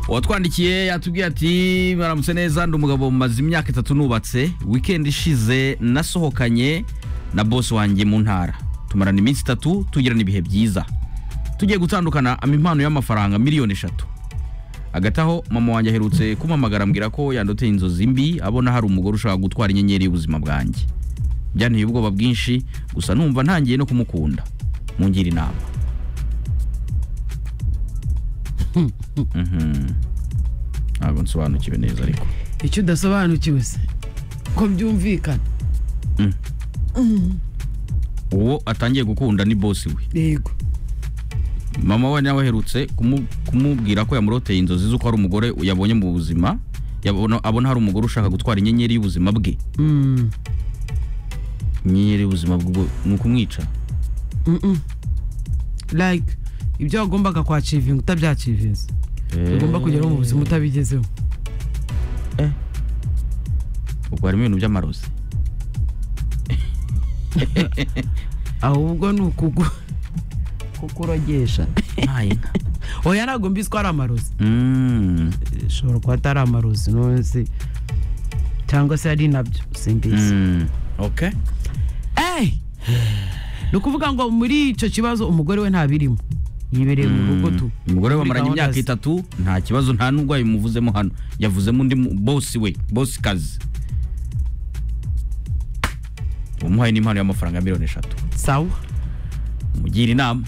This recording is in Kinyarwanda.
uwatwandikiye yatubwiye ati baramutse neza ndi umugabo maze imyaka itatu nubatse wikendi ishize nasohokanye na bosi wanjye mu ntara tumarana iminsi itatu tugirana ibihe byiza tugiye gutandukana ampa impano y'amafaranga miliyoni eshatu hagati aho mama wanjye aherutse kumpamagara ambwira ko yandoteye inzozi mbi abona hari umugore ushaka gutwara inyenyeri y'ubuzima bwanjye byanteye ubwoba bwinshi gusa numva ntangiye no kumukunda mungira inama Mhm. ntabwo nsobanukiwe neza ariko icyo udasobanukiwe se ko byumvikana uwo atangiye gukunda ni bosi we yego mama we nawe aherutse kumu- kumubwira ko yamuroteye inzozi z'uko hari umugore yabonye mu buzima yabona abona hari umugore ushaka gutwara inyenyeri y'ubuzima bwe Mm. inyenyeri y'ubuzima bwe ni ukumwica Mm-mm. like ibyo wagombaga kwacivinga utabyacivinze ugomba kugeraho mu buzima utabigezeho ubwo harimo ibintu by'amarozi ahubwo ni ukugu kukurogesha ntaye nka oya ntabwo mbizi ko ari amarozi Mm. ishobora kuba atari amarozi nonse cyangwa se ari nabyo simbizi Mm. okay Ey! ni ukuvuga ngo muri icyo kibazo umugore we ntabirimo yibereye mu rugo tu umugore we bamaranye Muri gahunda imyaka ze. itatu nta kibazo nta n'ubwo yamuvuzemo hano yavuzemo undi mu- bosi we bosi kazi umuhaye n'impano y'amafaranga miliyoni eshatu sawa mugira inama